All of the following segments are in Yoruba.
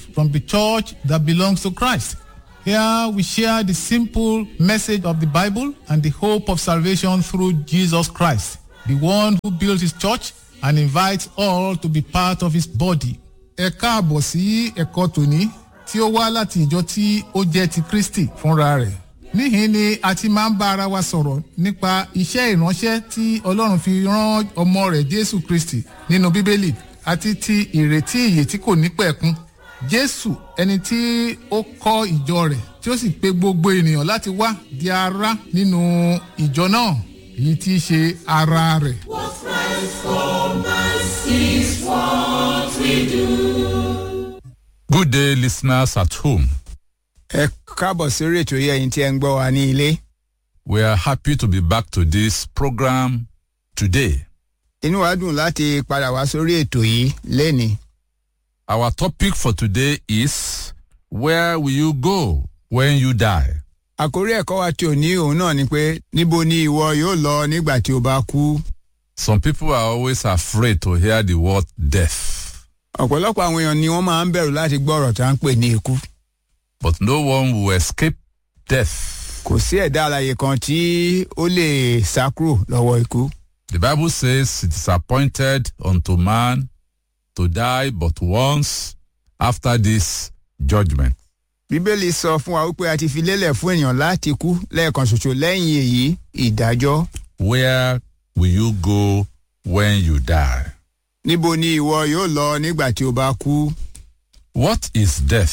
from the church that belongs to Christ. Here we share the simple message of the Bible and the hope of salvation through Jesus Christ, the one who built his church and invites all to be part of his body. Ẹ káàbọ̀ sí ẹ̀kọ́ tòní tí ó wá láti ìjọ tí ó jẹ́ ti Kristi fúnra rẹ̀. Níhìn ni a ti máa ń bá ara wa sọ̀rọ̀ nípa iṣẹ́ ìránṣẹ́ tí Ọlọ́run fi rán ọmọ rẹ̀ Jésù Kristi nínú Bíbélì àti ti ìrètí ìyè tí kò ní pẹ̀kun. Jésù ẹni tí ó kọ́ ìjọ rẹ̀ tí ó sì pe gbogbo ènìyàn láti wá di ara nínú ìjọ náà èyí tí í ṣe ara rẹ̀. What Christ for us is what we do. Good day, listeners at home. ẹ káàbọ̀ sórí ètò yìí ẹ̀yin tí ẹ ń gbọ́ wa ní ilé. We are happy to be back to this program today. inú wa dùn láti padà wá sórí ètò yìí lénìí. Our topic for today is Where will you go when you die? àkórí ẹ̀kọ́ wa tí ò ní òun náà ni pé níbo ni ìwọ yóò lọ nígbà tí o bá kú. Some people are always afraid to hear the word death, ọ̀pọ̀lọpọ̀ àwọn èèyàn ni wọ́n máa ń bẹ̀rù láti gbọ́ ọ̀rọ̀ tá à ń pè ní ikú. but no one will escape death. kò sí ẹ̀dá alàyè kan tí ó lè sá kúrò lọ́wọ́ ikú. The Bible says it is appointed unto man to die but once after this judgment. bíbélì sọ fún wa wípé a ti fi lélẹ̀ fún èèyàn láti kú lẹ́ẹ̀kan ṣoṣo lẹ́yìn èyí ìdájọ́. Where will you go when you die? níbo ni ìwọ yóò lọ nígbà tí o bá kú. What is death?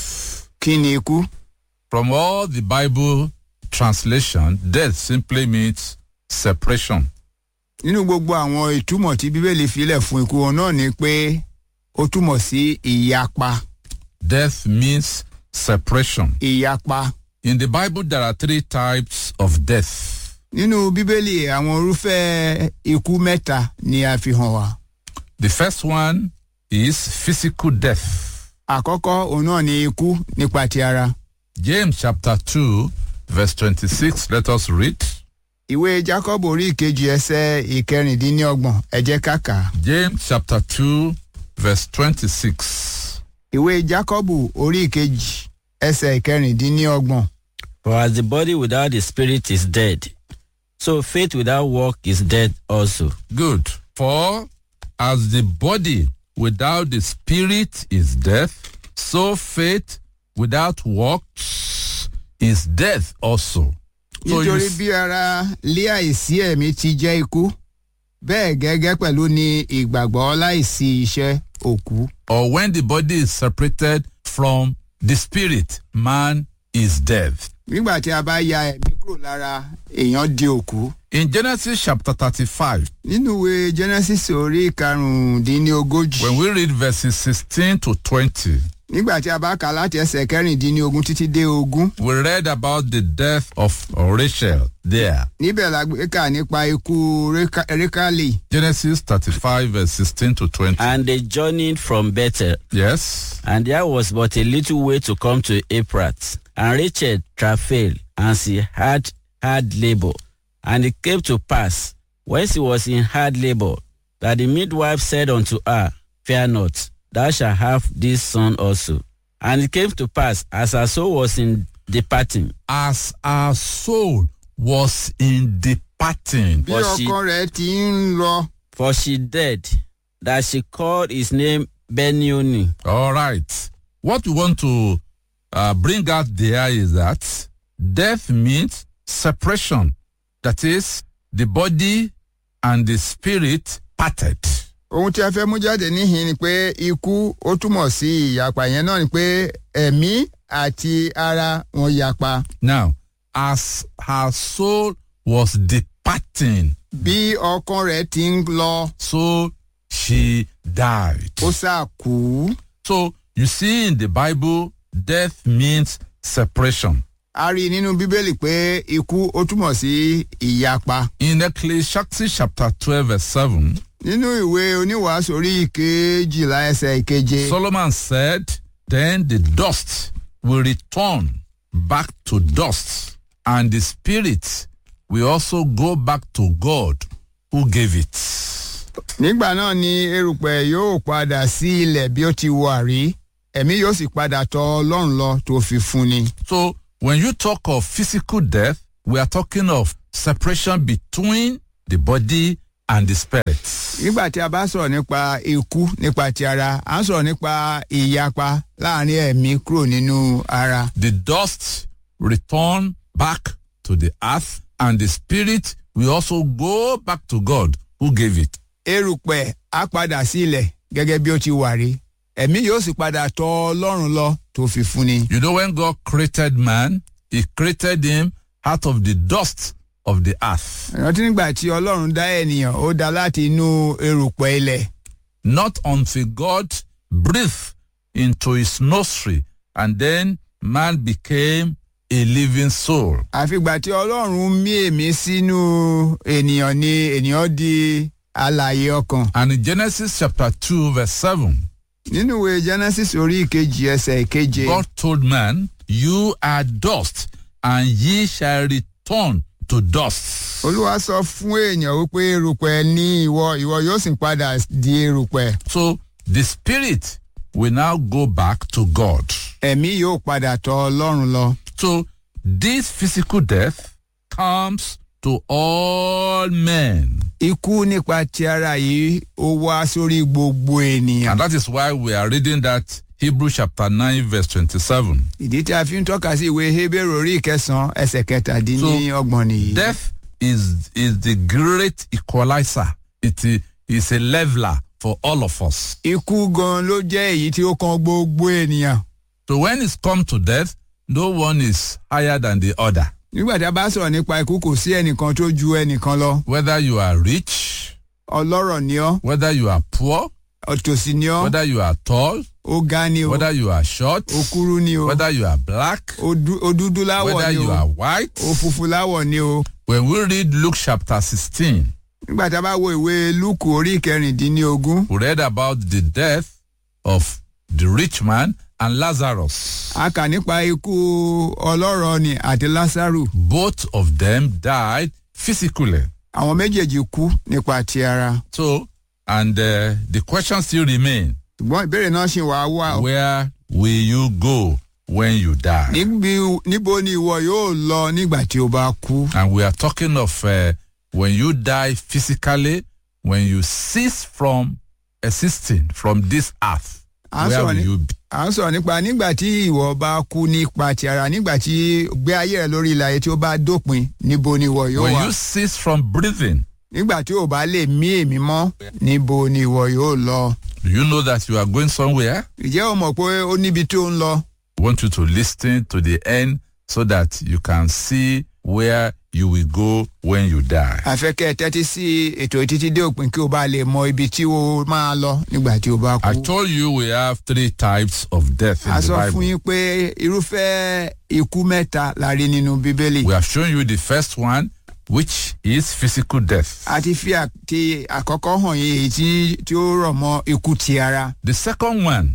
kí ni ikú? From all the Bible translation, death simply means separation. nínú gbogbo àwọn ìtumọ̀ tí bíbélì filẹ̀ fún ikú wọn náà ni pé ó túmọ̀ sí ìyapa Death means separation. ìyapa. In the Bible, there are three types of death. nínú bíbélì àwọn irúfẹ́ ikú mẹ́ta ni a fi hàn wá. The first one is physical death. àkọ́kọ́ òun náà ni ikú nípa ti ara. James chapter 2, verse 26. Let us read. ìwé jacob orí ìkejì ẹsẹ̀ ìkẹrìndínlọ́gbọ̀n ẹ jẹ́ ká kà á. James chapter 2, verse 26. ìwé jacob orí ìkejì ẹsẹ̀ ìkẹrìndínlọ́gbọ̀n. For as the body without the spirit is dead, so faith without work is dead also. Good. For as the body without the spirit is death, so faith without works is death also. So you nítorí s- bí ara lé àìsí ẹ̀mí ti jẹ́ ikú bẹ́ẹ̀ gẹ́gẹ́ pẹ̀lú ni ìgbàgbọ́ láìsí iṣẹ́ òkú. or when the body is separated from the spirit, man is dead. nígbà tí a bá ya ẹ̀mí kúrò lára èèyàn di òkú. In Genesis chapter 35, nínú ìwé genesis orí karùndínlógójì when we read verses 16 to 20, nígbà tí a bá kà láti ẹsẹ̀ kẹrìndínlógún títí dé ogún we read about the death of Rachel there. níbẹ̀ la gbé kà nípa ikú Réka- rékálì Genesis 35, verse 16 to 20. And they journeyed from Bethel, Yes. and there was but a little way to come to Ephrath. And Rachel travailed, and she had hard labor. And it came to pass, when she was in hard labor, that the midwife said unto her, Fear not, thou shalt have this son also. And it came to pass, as her soul was in departing, As our soul was in departing. bí But she- ọkọ rẹ̀ ti ń lọ for she dead, that she called his name Benoni. All right. What we want to uh, bring out there is that death means separation. That is, the body and the spirit parted. ohun tí a fẹ́ mú jáde níhìn ni pé ikú ó túmọ̀ sí ìyapa yẹn náà ni pé ẹ̀mí àti ara wọn yapa Now, as her soul was departing, bí ọkàn rẹ̀ ti ń lọ so she died. ó sá kú. So, you see in the Bible, death means separation. a rí i nínú bíbélì pé ikú ó túmọ̀ sí ìyapa. In Ecclesiastes chapter 12, verse 7, nínú ìwé oníwàásù orí ìkejìlá ẹsẹ̀ ìkeje Solomon said, Then the dust will return back to dust, and the spirit will also go back to God who gave it. nígbà náà ni erùpẹ̀ yóò padà sí ilẹ̀ bí ó ti wà rí ẹ̀mí yóò sì padà tọ̀ ọlọ́run lọ tó fi fún ni. So when you talk of physical death, we are talking of separation between the body and the spirit. nígbà tí a bá sọ̀rọ̀ nípa ikú nípa ti ara à ń sọ̀rọ̀ nípa ìyapa láàrin ẹ̀mí kúrò nínú ara. The dust return back to the earth and the spirit will also go back to God who gave it. erùpẹ̀ á padà sí ilẹ̀ gẹ́gẹ́ bí ó ti wà rí ẹ̀mí yóò sì padà tọ̀ ọlọ́run lọ tó fi fún ni. You know, when God created man, he created him out of the dust of the earth. rántí nígbà tí ọlọ́run dá ènìyàn ó dá láti inú erùpẹ̀ ilẹ̀ Not until God breathed into his nostril and then man became a living soul. àfìgbà tí ọlọ́run mí èmí sínú ènìyàn ni ènìyàn di alààyè ọkàn. And in Genesis chapter 2, verse 7, nínú ìwé genesis orí ìkejì ẹsẹ̀ ìkeje God told man, You are dust, and ye shall return to dust. olúwa sọ fún èèyàn wípé erùpẹ̀ ní ìwọ ìwọ yóò sì padà di erùpẹ̀ So the spirit will now go back to God. ẹ̀mí yóò padà tọ̀ ọlọ́run lọ. So this physical death comes to all men. ikú nípa ti ara yìí ó wá sórí gbogbo ènìyàn. And that is why we are reading that Hebrews chapter 9, verse 27. ìdí tí a fi ń tọ́ka sí ìwé hebrew orí ìkẹsàn-án ẹsẹ̀ kẹtàdínlọ́gbọ̀n nìyí. Death is, is the great equalizer. It i- is a leveler for all of us. ikú gan ló jẹ́ èyí tí ó kan gbogbo ènìyàn. So when it's come to death, no one is higher than the other. nígbà tí a bá sọ̀rọ̀ nípa ikú kò sí ẹnìkan tó ju ẹnìkan lọ. Whether you are rich, ọlọ́rọ̀ ni ọ́ whether you are poor, òtòṣì ni ọ́ whether you are tall, ó ga ni o whether you are short, ó kúrú ni o whether you are black, ó dú- ó dúdú láwọ̀ whether ni you o are white. ó funfun láwọ̀ ni o. When we read Luke chapter 16, nígbà tí a bá wo ìwé lúkù orí kẹrìndínlógún we read about the death of the rich man and Lazarus. a kà nípa ikú ọlọ́rọ̀ ni àti lásàrù Both of them died physically. àwọn méjèèjì kú nípa ti ara. So, and uh, the question still remains ṣùgbọ́n ìbéèrè náà ṣì wá wá o. where will you go when you die? níbi níbo ni ìwọ yóò lọ nígbà tí o bá kú. And we are talking of uh, when you die physically, when you cease from existing from this earth. À ń Where sọ̀rọ̀ will ní- you be? à ń sọ̀rọ̀ nípa nígbà tí ìwọ bá kú nípa ti ara nígbà tí gbé ayé rẹ lórí ilẹ̀ ayé tí ó bá dópin níbo ni ìwọ yóò When wà. you cease from breathing, nígbà tí o bá lè mí èmi mọ́ níbo ni ìwọ yóò lọ. do you know that you are going somewhere? ìjẹ́ o mọ̀ pé ó níbi tí ó ń lọ. I want you to listen to the end so that you can see where you will go when you die. àfẹ́kẹ́ tẹ́tí sí ètò títí dé òpin kí o bá lè mọ ibi tí o máa lọ nígbà tí o bá I kú. told you we have three types of death in a the sọ fún Bible. yín pé irúfẹ́ ikú mẹ́ta la rí nínú bíbélì. We have shown you the first one, which is physical death. a ti fi àti àkọ́kọ́ hàn yín èyí tí tí ó rọ̀ mọ́ ikú ti ara. The second one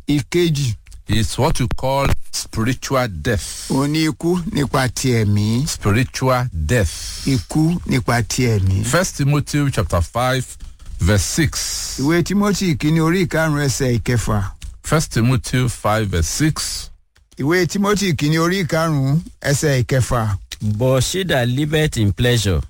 ìkejì is what you call spiritual death. òun ní ikú nípa ti ẹ̀mí. Spiritual death. ikú nípa ti ẹ̀mí. First Timothy chapter 5, verse 6. ìwé timothy kìíní orí ìkarùn ẹsẹ̀ ìkẹfà. First Timothy 5, verse 6. ìwé timothy kìíní orí ìkarùn ẹsẹ̀ ìkẹfà. But she that liveth in pleasure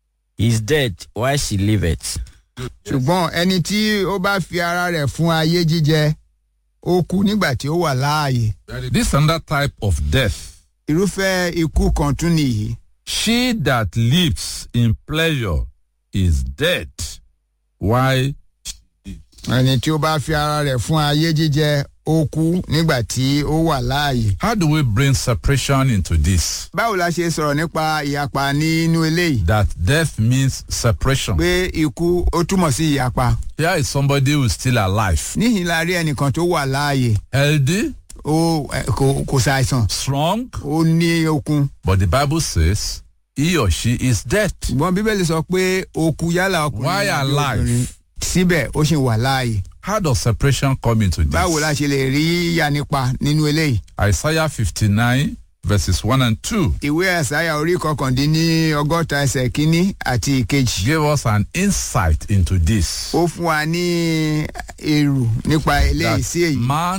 is dead while she liveth. ṣùgbọ́n ẹni tí ó bá fi ara rẹ̀ fún ayé jíjẹ ó kú nígbà tí ó wà láàyè. This another type of death. irúfẹ́ ikú kan tún nìyí. She that lives in pleasure is dead. Why? ẹni tí ó bá fi ara rẹ̀ fún ayé jíjẹ ó kú nígbà tí ó wà láàyè. How do we bring separation into this? báwo la ṣe sọ̀rọ̀ nípa ìyapa nínú eléyìí. That death means separation. pé ikú ó túmọ̀ sí ìyapa. Here is somebody who is still alive, níhìn la rí ẹnìkan tó wà láàyè healthy, ó ẹ, kò kò ṣàìsàn strong, ó ní okun. but the Bible says he or she is dead. ṣùgbọ́n bíbélì sọ pé okun yálà ọkùnrin Why àbí alive? obìnrin, síbẹ̀ ó sì wà láàyè. How does separation come into this? báwo la ṣe lè rí yanipa nínú eléyìí. Isaiah 59, verses 1 and 2 ìwé àṣàyà orí kọkàndínní ọgọ́ta ẹsẹ̀ kínní àti ìkejì. give us an insight into this. ó fún wa ní èrò nípa eléyìí sí That èyí. man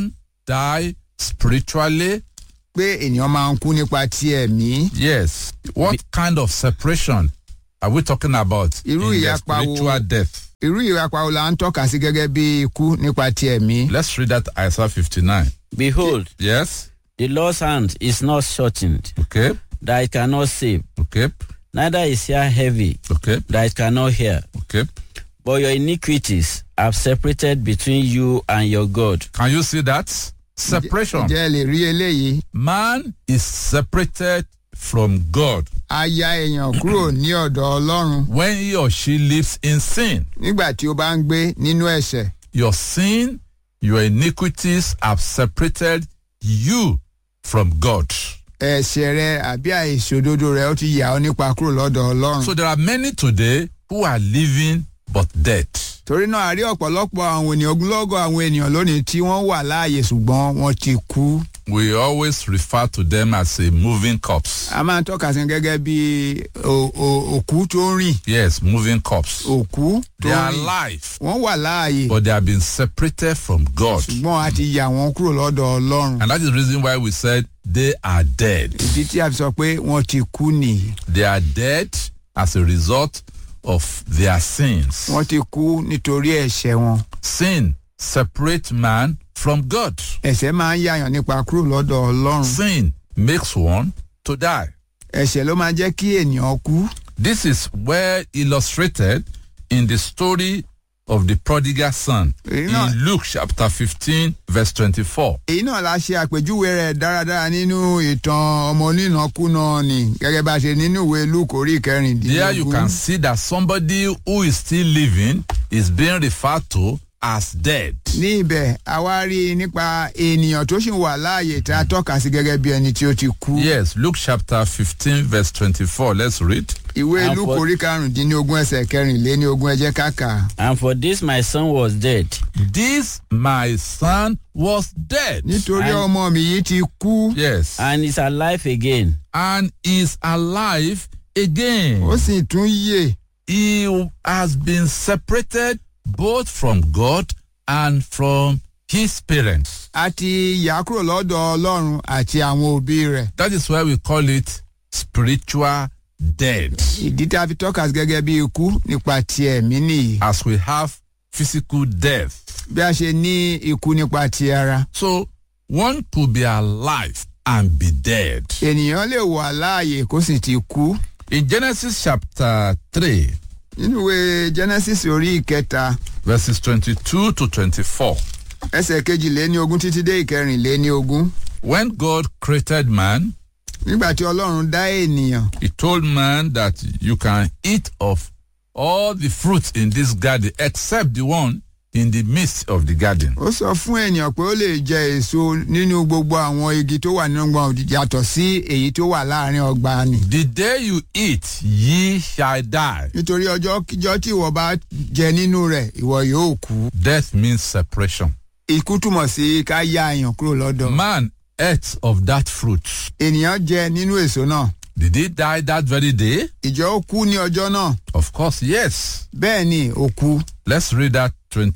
die spiritually? pé ènìyàn máa ń kú nípa ti ẹ̀mí. Yes. What kind of separation are we talking about Irú in the ìyapa wo- spiritual death? irú ìrapa wo la ń tọ́ka sí gẹ́gẹ́ bí ikú nípa ti ẹ̀mí. Let's read that Isaiah 59. Behold, Yes. the Lord's hand is not shortened, Okay. that it cannot save, Okay. neither is ear heavy, Okay. that it cannot hear. Okay. But your iniquities have separated between you and your God. Can you see that? Separation. ǹjẹ́ ẹ lè rí eléyìí? Man is separated from God a ya èèyàn kúrò ní ọ̀dọ̀ ọlọ́run when he or she lives in sin. nígbà tí ó bá ń gbé nínú ẹ̀ṣẹ̀. Your sin, your iniquities have separated you from God. ẹ̀ṣẹ̀ rẹ àbí àìṣòdodo rẹ ó ti yà ọ́ nípa kúrò lọ́dọ̀ ọlọ́run. So there are many today who are living but dead. torí náà a rí ọ̀pọ̀lọpọ̀ àwọn ènìyàn ogunlọ́gọ̀ àwọn ènìyàn lónìí tí wọ́n wà láàyè ṣùgbọ́n wọ́n ti kú. We always refer to them as a moving corpse. a máa ń tọ́ka sí gẹ́gẹ́ bí o- o- òkú tó ń rìn Yes, moving corpse. òkú tó They ń are rìn alive, wọ́n wà láàyè but they have been separated from God. ṣùgbọ́n a ti yà wọ́n kúrò lọ́dọ̀ ọlọ́run. And that is the reason why we said they are dead. ìdí tí a fi sọ pé wọ́n ti kú nìyí. They are dead as a result of their sins. wọ́n ti kú nítorí ẹ̀ṣẹ̀ wọn. Sin separate man from God. ẹ̀ṣẹ̀ máa ń yàyàn nípa kúrò lọ́dọ̀ ọlọ́run. Sin makes one to die. ẹ̀ṣẹ̀ ló máa jẹ́ kí ènìyàn kú. This is well illustrated in the story of the prodigal son You know- in Luke chapter 15, verse 24. èyí náà la ṣe àpèjúwe rẹ̀ dáradára nínú ìtàn ọmọ onínàkúnà ni gẹ́gẹ́ bá a ṣe nínú ìwé luke orí There you can kẹrìndínlógún. see that somebody who is still living is being referred to as dead. ní ibẹ̀ a wá rí i nípa ènìyàn tó sì wà láàyè tá a tọ́ka sí gẹ́gẹ́ bí ẹni tí ó ti kú. Yes, Luke chapter 15, verse 24. Let's read. ìwé And luke for- orí karùndínlógún ẹsẹ̀ kẹrìnléníogún ẹ jẹ́ ká kà á. And for this my son was dead, This my son was dead. nítorí And- ọmọ mi yìí ti kú Yes. and is alive again. And is alive again. ó sì tún yè He has been separated both from God and from his parents. a ti yà á kúrò lọ́dọ̀ ọlọ́run àti àwọn òbí rẹ̀. That is why we call it spiritual dead. ìdí tá a fi tọ́ka sí gẹ́gẹ́ bí ikú nípa ti ẹ̀mí nìyí. As we have physical death. bí a ṣe ní ikú nípa ti ara. So one could be alive and be dead. ènìyàn lè wà láàyè kó sì ti kú. In Genesis chapter 3, nínú ìwé genesis orí ìkẹta verses 22 to 24, ẹsẹ̀ kejìléní ogún títí dé ìkẹrìnléní ogún. when God created man, nígbà tí ọlọ́run dá ènìyàn he told man that you can eat of all the fruits in this garden except the one in the midst of the garden. ó sọ fún ènìyàn pé ó lè jẹ èso nínú gbogbo àwọn igi tó wà nínú ọgbà yàtọ̀ sí èyí tó wà láàrin ọgbà ni. The day you eat, ye shall die. nítorí ọjọ́ kíjọ́ tí ìwọ bá jẹ nínú rẹ̀ ìwọ yóò kú. Death means separation. ikú túmọ̀ sí ká yá àyàn kúrò lọ́dọ̀. Man ate of that fruit. ènìyàn jẹ nínú èso náà. Did he die that very day? ìjọ ó kú ní ọjọ́ náà. Of course, yes. bẹ́ẹ̀ ni ó kú. Let's read that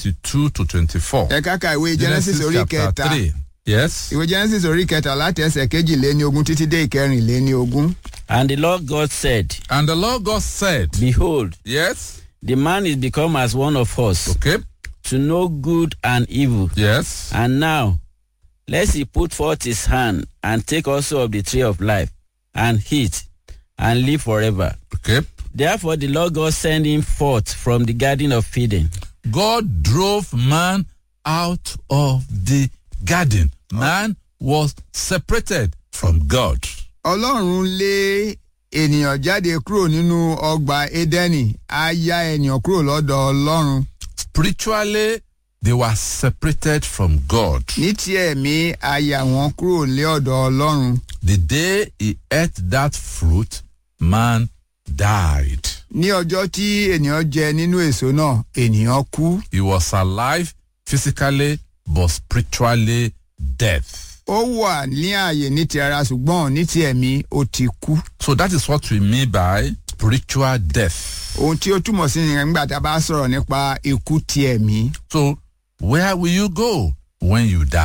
22 to 24. ẹ káka ìwé genesis orí kẹta. 3. Yes. ìwé genesis orí kẹta láti ẹsẹ̀ kejìléní ogún títí dé ìkẹrìnléní ogún. And the Lord God said, And the Lord God said, Behold, Yes. the man is become as one of us, Okay. to know good and evil. Yes. And now, lest he put forth his hand and take also of the tree of life, and eat, and live forever. Okay. Therefore the Lord God sent him forth from the garden of Eden, God drove man out of the garden. Man was separated from God. ọlọ́run lé ènìyàn jáde kúrò nínú ọgbà édẹ́nì á yá ènìyàn kúrò lọ́dọ̀ ọlọ́run. Spiritually, they were separated from God. ní ti ẹ̀mí á yà wọ́n kúrò lé ọ̀dọ̀ ọlọ́run. The day he ate that fruit, man died. ní ọjọ́ tí ènìyàn jẹ nínú èso náà ènìyàn kú. He was alive physically, but spiritually dead. ó wà ní ààyè ní ti ara ṣùgbọ́n ní ti ẹ̀mí ó ti kú. So that is what we mean by spiritual death. ohun tí ó túmọ̀ sí nìyẹn nígbà tá a bá sọ̀rọ̀ nípa ikú ti ẹ̀mí. So where will you go when you die?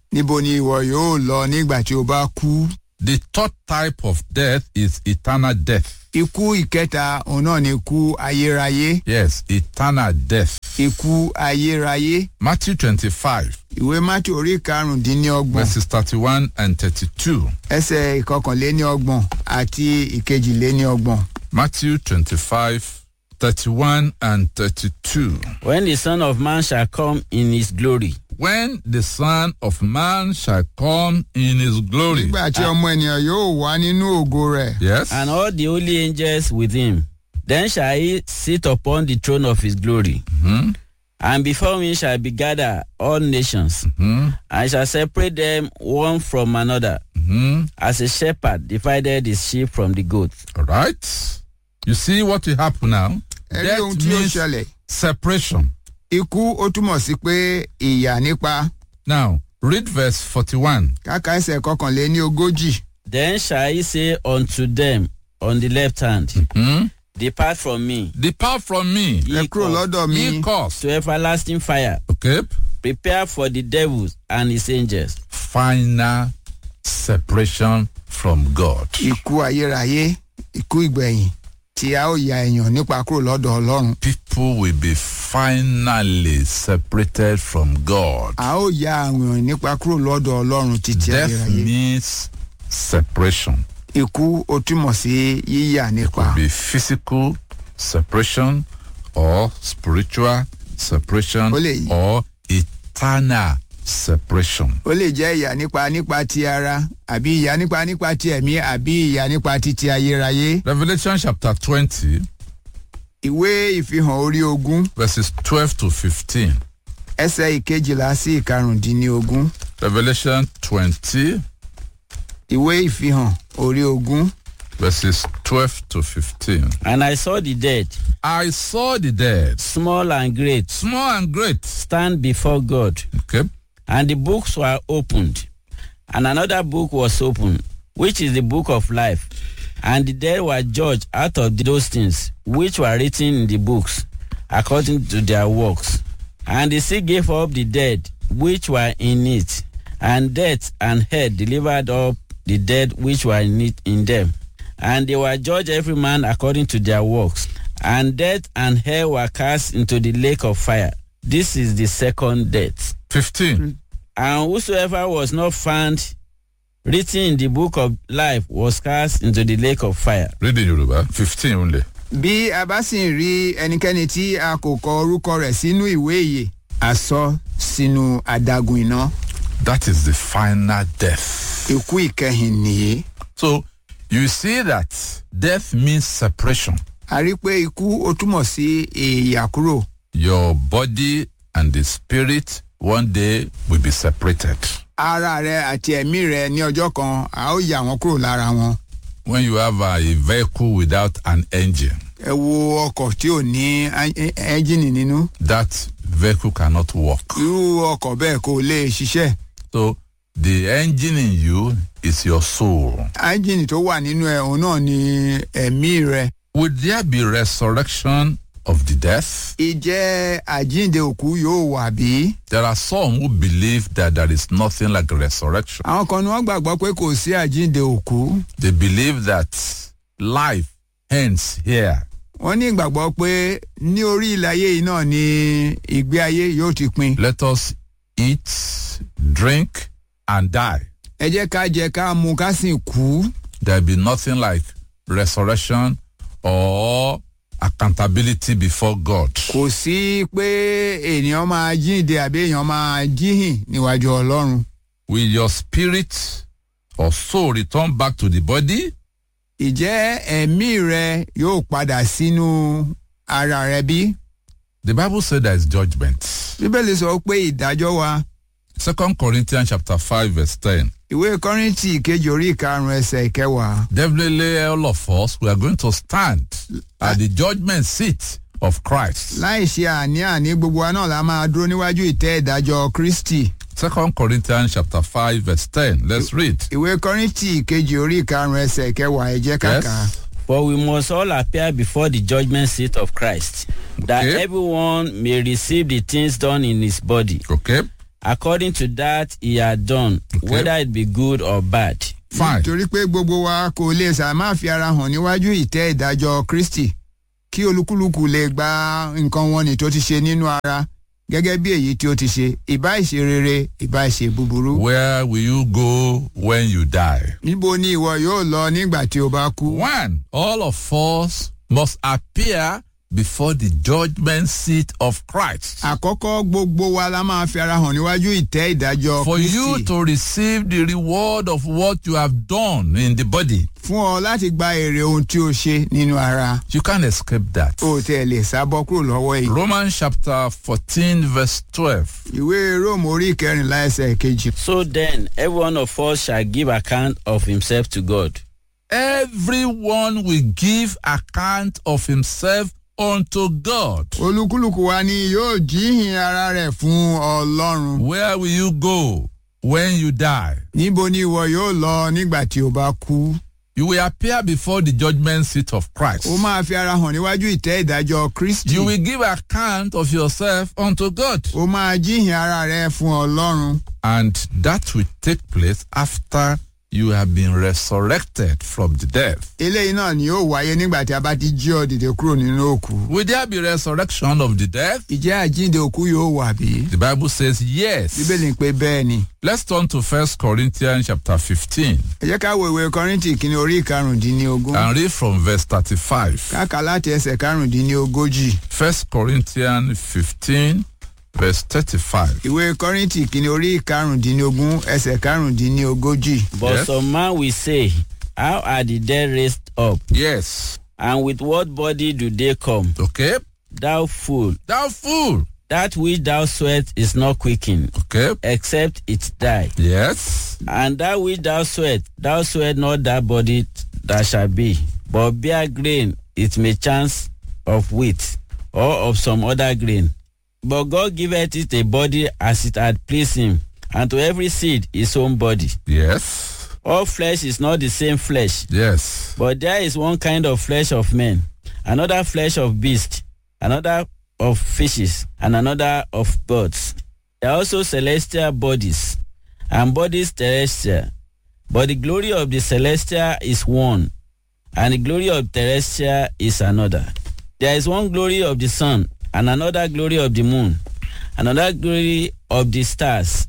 níbo ni ìwọ yóò lọ nígbà tí o bá kú. The third type of death is eternal death. ikú ìkẹta òun náà ni ikú ayérayé Yes, eternal death. ikú ayérayé Matthew 25, ìwé mátì orí karùndínlọ́gbọ̀n verses 31 and 32. ẹsẹ̀ ìkọkànléníọgbọ̀n àti ìkejìléníọgbọ̀n. Matthew 25, 31 and 32. When the Son of Man shall come in his glory, When the Son of Man shall come in his glory. nígbà tí ọmọ ènìyàn yóò wá nínú ògo rẹ̀ Yes. and all the holy angels with him, then shall he sit upon the throne of his glory. Hmm? And before him shall be gathered all nations, Hmm? and shall separate them one from another, Hmm? as a shepherd divided his sheep from the goats. All right. You see what will happen now? ẹ rí ohun tí ó means ṣẹlẹ̀ separation. ikú ó túmọ̀ sí pé ìyà nípa Now, read verse 41. káka ẹsẹ̀ kọkànléní ogójì Then shall he say unto them on the left hand, Hmm? Depart from me, Depart from me, ẹ ye kúrò cursed, lọ́dọ̀ mi ye cause. to everlasting fire, Okay. prepare for the devils and his angels. Final separation from God. ikú ayérayé ikú ìgbẹ̀yìn tí a ó ya èèyàn nípa kúrò lọ́dọ̀ ọlọ́run People will be finally separated from God. a ó ya àwọn èèyàn nípa kúrò lọ́dọ̀ ọlọ́run títí Death ayérayé means separation. ikú ó túmọ̀ sí yíyà nípa Be physical separation or spiritual separation Ó lè- or eternal separation. ó lè jẹ́ ìyà nípa nípa ti ara àbí ìyà nípa nípa ti ẹ̀mí àbí ìyà nípa títí ayérayé Revelation chapter 20, ìwé ìfihàn orí ogún verses 12 to 15. ẹsẹ̀ ìkejìlá sí ìkarùndínlógún Revelation 20, ìwé ìfihàn orí ogún verses 12 to 15. And I saw the dead, I saw the dead, small and great, small and great. stand before God, Okay. and the books were opened. And another book was opened, which is the book of life. And the dead were judged out of those things which were written in the books, according to their works. And the sea gave up the dead which were in it, and death and hell delivered up the dead which were in it in them. And they were judged every man according to their works. And death and hell were cast into the lake of fire. This is the second death. 15. And whosoever was not found written in the book of life was cast into the lake of fire. Read in Yoruba. 15 only. bí a bá sì ń rí ẹnikẹ́ni tí a kò kọ orúkọ rẹ̀ sínú ìwé ìyè a sọ sínú adágún iná That is the final death. ikú ìkẹyìn nìyí So you see that death means separation. a rí pé ikú ó túmọ̀ sí èèyà kúrò Your body and the spirit one day will be separated. ara rẹ àti ẹ̀mí rẹ ní ọjọ́ kan a ó yà wọ́n kúrò lára wọn When you have a, a vehicle without an engine, ẹ wo ọkọ̀ tí ò ní ẹ́- ẹ́ńjìnì nínú that vehicle cannot work. irú ọkọ̀ bẹ́ẹ̀ kò lè ṣiṣẹ́ So the engine in you is your soul. ẹ́ńjìnì tó wà nínú ẹ̀ òun náà ni ẹ̀mí rẹ Would there be resurrection of the death? ìjẹ́ àjíǹde òkú yóò wà bí? There are some who believe that there is nothing like resurrection. àwọn kan ni wọ́n gbàgbọ́ pé kò sí àjíǹde òkú They believe that life ends here. wọ́n ní ìgbàgbọ́ pé ní orí ilẹ̀ ayé yìí náà ni ìgbé ayé yóò ti pin Let us eat, drink, and die. ẹ jẹ́ ká jẹ ká mu ká sì kú There be nothing like resurrection or accountability before God. kò sí pé ènìyàn máa jíǹde àbí èèyàn máa jíhìn níwájú ọlọ́run Will your spirit or soul return back to the body? ìjẹ́ ẹ̀mí rẹ yóò padà sínú ara rẹ bí? The Bible said there is judgment. bíbélì sọ pé ìdájọ́ wa Second Corinthians chapter 5 verse 10. ìwé kọ́rìntì ìkejì orí ìkarùn-ún ẹsẹ̀ ìkẹwàá Definitely all of us, we are going to stand at the judgment seat of Christ. láì ṣe àní-àní gbogbo wa náà la máa dúró níwájú ìtẹ́ ìdájọ́ kristi Second Corinthians chapter 5 verse 10. Let's read. ìwé kọ́rìntì ìkejì orí ìkarùn-ún ẹsẹ̀ ìkẹwàá ẹ jẹ́ ká kà á. Yes. For we must all appear before the judgment seat of Christ, that Okay. everyone may receive the things done in his body, Okay. according to that he had done, Okay. whether it be good or bad. Fine. nítorí pé gbogbo wa kò lè sàmá fi ara hàn níwájú ìtẹ́ ìdájọ́ kristi kí olúkúlùkù lè gba nǹkan wọn ní tó ti ṣe nínú ara gẹ́gẹ́ bí èyí tí ó ti ṣe ìbá ìṣe rere ìbá ìṣe búburú. Where will you go when you die? níbo ni ìwọ yóò lọ nígbà tí o bá kú. One, all of us must appear before the judgment seat of Christ. àkọ́kọ́ gbogbo wa la máa fi ara hàn níwájú ìtẹ́ ìdájọ́ For you kristi to receive the reward of what you have done in the body. fún ọ láti gba èrè ohun tí o ṣe nínú ara You can't escape that. o tẹ̀ lè sábọ́ kúrò lọ́wọ́ èyí. Romans chapter 14, verse 12. ìwé róòmù orí ìkẹrìnlá ẹsẹ̀ kejì. So then, every one of us shall give account of himself to God. Everyone will give account of himself unto God. olúkúlùkù wa ni yóò jíhìn ara rẹ̀ fún ọlọ́run. Where will you go when you die? níbo ni ìwọ yóò lọ nígbà tí o bá kú. You will appear before the judgment seat of Christ. o máa fi ara hàn níwájú ìtẹ́ ìdájọ́ kristi. You will give account of yourself unto God. o máa jíhìn ara rẹ̀ fún ọlọ́run. And that will take place after you have been resurrected from the dead. eléyìí náà ni yóò wáyé nígbà tí a bá ti jí ọ dìde kúrò nínú òkú. Will there be resurrection of the dead? ìjẹ́ àjíǹde òkú yóò wà bí? The Bible says yes. bíbélì ń pe bẹ́ẹ̀ ni. Let's turn to First Corinthians chapter 15 ẹ jẹ́ ká wo ìwé kọ́rìntì kìíní orí ìkarùndínlógún. and read from verse 35. káàkà láti ẹsẹ̀ karùndínlógójì. First Corinthians 15 verse 35. ìwé kọ́rìntì kìíní orí ìkarùndínlógún ẹsẹ̀ karùndínlógójì. But Yes. some man will say, How are the dead raised up? Yes. And with what body do they come? Okay. Thou fool, Thou fool. that which thou sweat is not quickened, Okay. except it die. Yes. And that which thou sweat, thou sweat not that body that shall be, but bear grain, it may chance of wheat, or of some other grain. But God giveth it a body as it had pleased him, and to every seed his own body. Yes. All flesh is not the same flesh, Yes. but there is one kind of flesh of men, another flesh of beasts, another of fishes, and another of birds. There are also celestial bodies, and bodies terrestrial. But the glory of the celestial is one, and the glory of terrestrial is another. There is one glory of the sun, and another glory of the moon, another glory of the stars.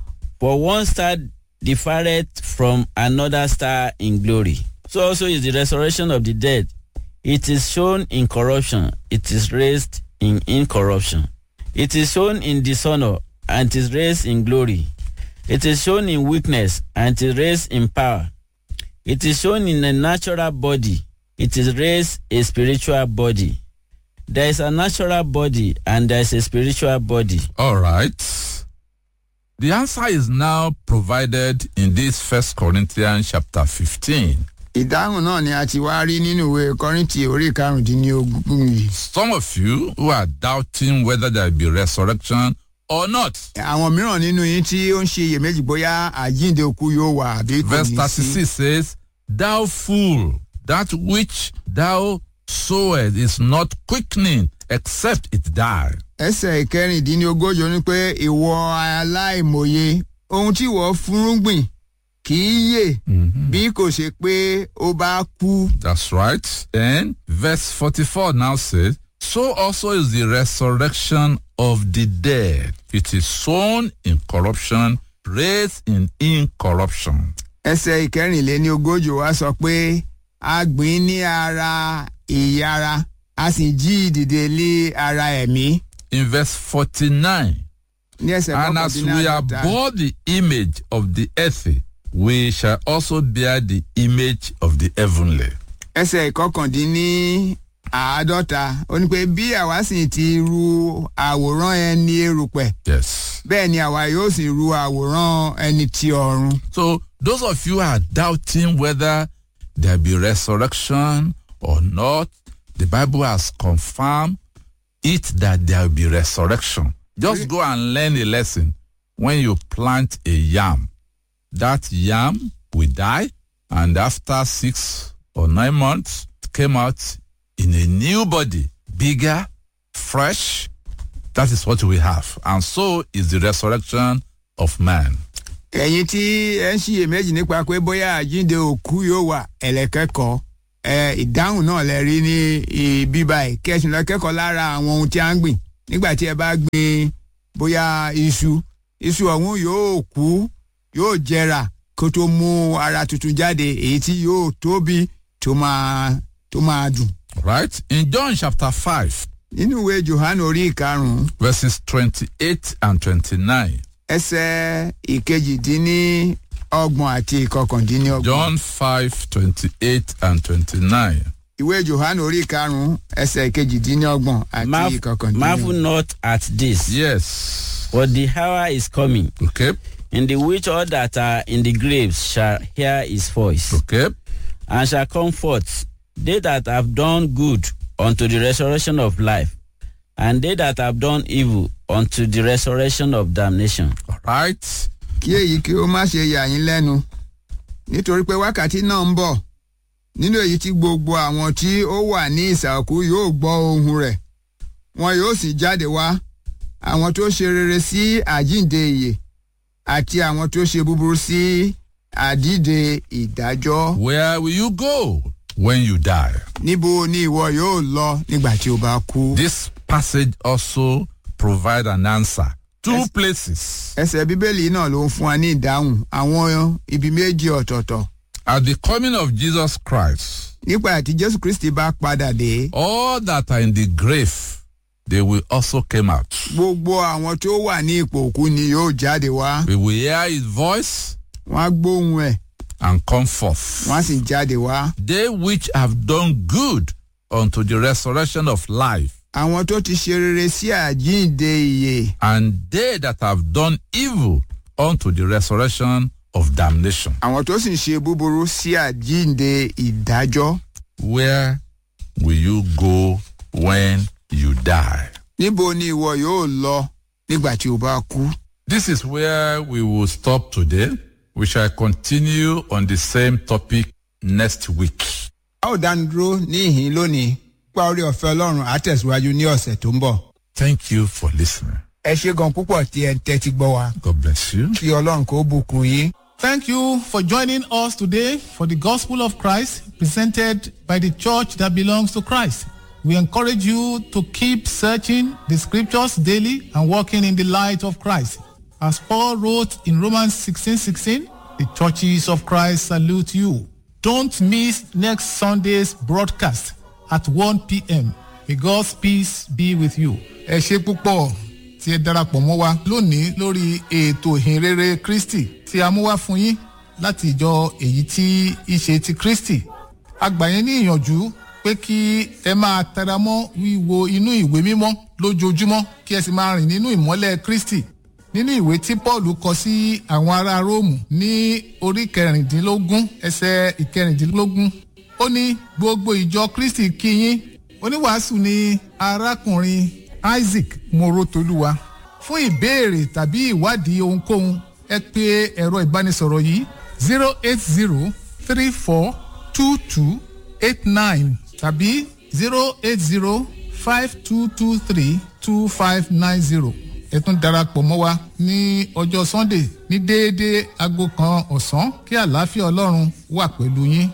For one star differeth from another star in glory. So also is the resurrection of the dead. It is shown in corruption, it is raised in incorruption. It is shown in dishonor, and it is raised in glory. It is shown in weakness, and it is raised in power. It is shown in a natural body, it is raised a spiritual body. There is a natural body, and there is a spiritual body. All right. The answer is now provided in this First Corinthians chapter 15. ìdáhùn náà ni a ti wá rí nínú ìwé kọ́rìntì orí ìkarùndínlógún yìí. Some of you who are doubting whether there will be resurrection or not. àwọn mìíràn nínú yín tí ó ń ṣe iyèméjì bóyá àjíǹde òkú yóò wà àbí kò Verse ní sí. 36 says, Thou fool, that which thou sowest is not quickening except it die. ẹsẹ̀ ìkẹrìndínlógójì ó ní pé ìwọ aláìmọye ohun tí ìwọ fúnrúgbìn kì í yè bí kò ṣe pé ó bá kú. That's right. Then verse 44 now says, So also is the resurrection of the dead. It is sown in corruption, raised in incorruption. ẹsẹ̀ ìkẹrìnléníogójì wa sọ pé a gbìn ní ara ìyára a sì jí ìdìde lé ara ẹ̀mí. In verse 49, ní ẹsẹ̀ and as we are kọkàndínláàdọ́ta bore the image of the earthy, we shall also bear the image of the heavenly. ẹsẹ̀ ìkọkàndínní àádọ́ta ó ní pé bí àwa sì ti ru àwòrán ẹni erùpẹ̀ Yes. bẹ́ẹ̀ ni àwa yóò sì ru àwòrán ẹni ti ọ̀run. So those of you who are doubting whether there be resurrection or not, the Bible has confirmed it that there will be resurrection. Just go and learn a lesson. When you plant a yam, that yam will die, and after six or nine months, it came out in a new body, bigger, fresh, That is what we have. And so is the resurrection of man. ẹ̀yin tí ẹ ń ṣiyèméjì nípa pé bóyá àjíǹde òkú yóò wà ẹ̀lẹ́kẹ́kọ̀ọ́ ẹ ìdáhùn náà lẹ rí ní ibi báyìí kẹsùn lọ kẹ́kọ̀ọ́ lára àwọn ohun tí a ń gbìn nígbà tí ẹ bá gbin bóyá iṣu iṣu ọ̀hún yóò kú yóò jẹrà kó tó mú ara tuntun jáde èyí tí yóò tóbi tó máa tó máa dùn. Right? In John chapter 5, nínú ìwé johannu orí ìkarùn-ún verses 28 and 29. ẹsẹ̀ ìkejìdínní ọgbọ̀n àti ìkọkàndínlọ́gbọ̀n. John 5, 28 and 29. ìwé johannu orí karùnún ẹsẹ̀ kejìdínlọ́gbọ̀n àti Marvel ìkọkàndínlọ́gbọ̀n. not at this, Yes. but the hour is coming, Okay. in the which all that are in the graves shall hear his voice, Okay. and shall come forth, they that have done good unto the resurrection of life, and they that have done evil unto the resurrection of damnation. All right. kí èyí kí ó má ṣe yà yín lẹ́nu nítorí pé wákàtí náà ń bọ̀ nínú èyí tí gbogbo àwọn tí ó wà ní ìsàkú yóò gbọ́ ohun rẹ̀ wọn yóò sì jáde wá àwọn tó ṣe rere sí àjíǹde ìyè àti àwọn tó ṣe búburú sí àdíde ìdájọ́. Where will you go when you die? níbo ni ìwọ yóò lọ nígbà tí o bá kú. This passage also provide an answer. Two Yes. places. ẹsẹ̀ bíbélì náà ló ń fún wa ní ìdáhùn àwọn ibi méjì ọ̀tọ̀ọ̀tọ̀ At the coming of Jesus Christ, nípa àti jésù kristi bá padà dé all that are in the grave, they will also come out. gbogbo àwọn tó wà ní ipò òkú ni yóò jáde wá We will hear his voice wọ́n á gbóhùn ẹ̀ and come forth. wọ́n á sì jáde wá. They which have done good unto the resurrection of life, àwọn tó ti ṣe rere sí àjíǹde ìyè and they that have done evil unto the resurrection of damnation. àwọn tó sì ń ṣe búburú sí àjíǹde ìdájọ́. Where will you go when you die? níbo ni ìwọ yóò lọ nígbà tí o bá kú. This is where we will stop today. We shall continue on the same topic next week. a ó dánu dúró ní ìhín lónìí pa orí ọ̀fẹ́ ọlọ́run á tẹ̀síwájú ní ọ̀sẹ̀ tó ń bọ̀. Thank you for listening. ẹ ṣe gan púpọ̀ tí ẹ ń tẹ́tí gbọ́ wa God bless you. kí ọlọ́run kó bùkún yín. Thank you for joining us today for the Gospel of Christ presented by the church that belongs to Christ. We encourage you to keep searching the scriptures daily and walking in the light of Christ. As Paul wrote in Romans 16:16, the churches of Christ salute you. Don't miss next Sunday's broadcast at 1 p.m. May God's peace be with you. Ẹ ṣe púpọ̀ tí ẹ darapọ̀ mọ́ wa lónìí lórí ètò ìhìnrere Kristi tí a mú wá fún yín láti ìjọ èyí tí í ṣe ti Kristi. A gbà yín ní ìyànjú pé kí ẹ máa tẹra mọ́ wíwo inú ìwé mímọ́ lójoojúmọ́ kí ẹ sì máa rìn nínú ìmọ́lẹ̀ Kristi. Nínú ìwé tí Paul kọ sí àwọn ará Róòmù ní orí kẹrìndínlógún ẹsẹ̀ ìkẹrìndínlógún ó ní gbogbo ìjọ Kristi kí yín oníwàásù ni arákùnrin Isaac Morotoluwa fún ìbéèrè tàbí ìwádìí ohunkóhun ẹ pè ẹ̀rọ ìbánisọ̀rọ̀ yìí zero eight zero three four two two eight nine tàbí zero eight zero five two two three two five nine zero ẹ tún darapọ̀ mọ́ wa ní ọjọ́ Sunday ní déédéé aago kan ọ̀sán kí àlàáfíà Ọlọ́run wà pẹ̀lú yín.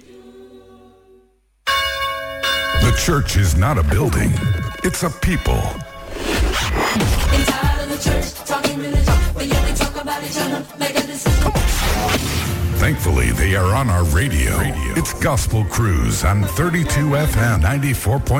The church is not a building, it's a people. It's out of the church, talking religion, but yet they talk about each other, make a decision. Thankfully, they are on our radio. It's Gospel Cruise on 32 FM 94.